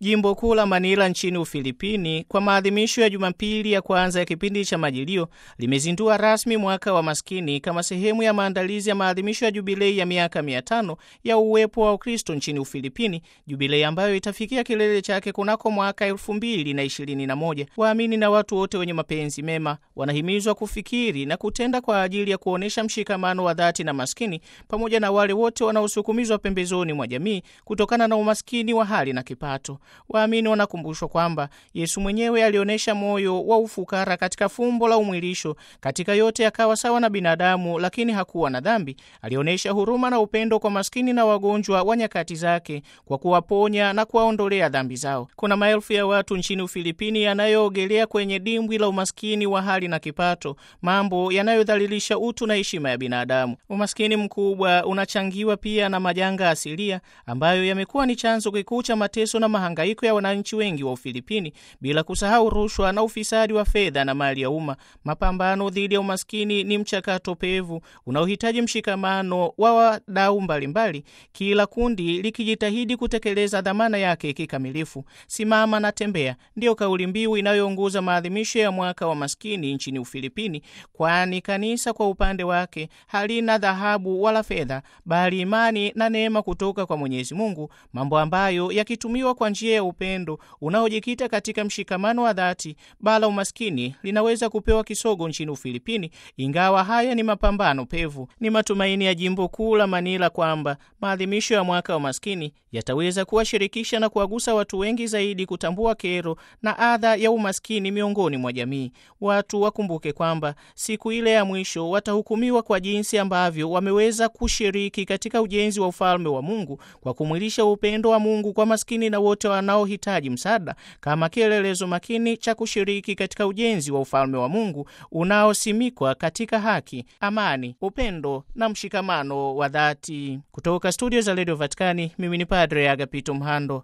Jimbo kuu la Manila nchini Ufilipini, kwa maadhimisho ya Jumapili ya kwanza ya kipindi cha Majilio, limezindua rasmi mwaka wa maskini kama sehemu ya maandalizi ya maadhimisho ya jubilei ya miaka mia tano ya uwepo wa Ukristo nchini Ufilipini, jubilei ambayo itafikia kilele chake kunako mwaka elfu mbili na ishirini na moja. Waamini na watu wote wenye mapenzi mema wanahimizwa kufikiri na kutenda kwa ajili ya kuonyesha mshikamano wa dhati na maskini pamoja na wale wote wanaosukumizwa pembezoni mwa jamii kutokana na umaskini wa hali na kipato. Waamini wanakumbushwa kwamba Yesu mwenyewe alionyesha moyo wa ufukara katika fumbo la umwilisho. Katika yote akawa sawa na binadamu, lakini hakuwa na dhambi. Alionyesha huruma na upendo kwa maskini na wagonjwa wa nyakati zake kwa kuwaponya na kuwaondolea dhambi zao. Kuna maelfu ya watu nchini Ufilipini yanayoogelea kwenye dimbwi la umaskini wa hali na kipato, mambo yanayodhalilisha utu na heshima ya binadamu. Umaskini mkubwa unachangiwa pia na majanga asilia ambayo yamekuwa ni chanzo kikuu cha mateso na mahangaiko ya wananchi wengi wa Ufilipini, bila kusahau rushwa na ufisadi wa fedha na mali ya umma. Mapambano dhidi ya umaskini ni mchakato pevu unaohitaji mshikamano wa wadau mbalimbali, kila kundi likijitahidi kutekeleza dhamana yake kikamilifu. Simama na tembea ndiyo kauli mbiu inayoongoza maadhimisho ya mwaka wa maskini nchini Ufilipini, kwani kanisa kwa upande wake halina dhahabu wala fedha, bali imani na neema kutoka kwa Mwenyezi Mungu, mambo ambayo yakitumiwa kwa njia ya upendo unaojikita katika mshikamano wa dhati, bala umaskini linaweza kupewa kisogo nchini Ufilipini. Ingawa haya ni mapambano pevu, ni matumaini ya jimbo kuu la Manila kwamba maadhimisho ya mwaka wa maskini yataweza kuwashirikisha na kuwagusa watu wengi zaidi kutambua kero na adha ya umaskini miongoni mwa jamii. Watu wakumbuke kwamba siku ile ya mwisho watahukumiwa kwa jinsi ambavyo wameweza kushiriki katika ujenzi wa ufalme wa Mungu kwa kumwilisha upendo wa Mungu kwa maskini na wote wanaohitaji msaada, kama kielelezo makini cha kushiriki katika ujenzi wa ufalme wa Mungu unaosimikwa katika haki, amani, upendo na mshikamano wa dhati. Kutoka studio za redio Vatikani, mimi ni Padre Agapito Mhando.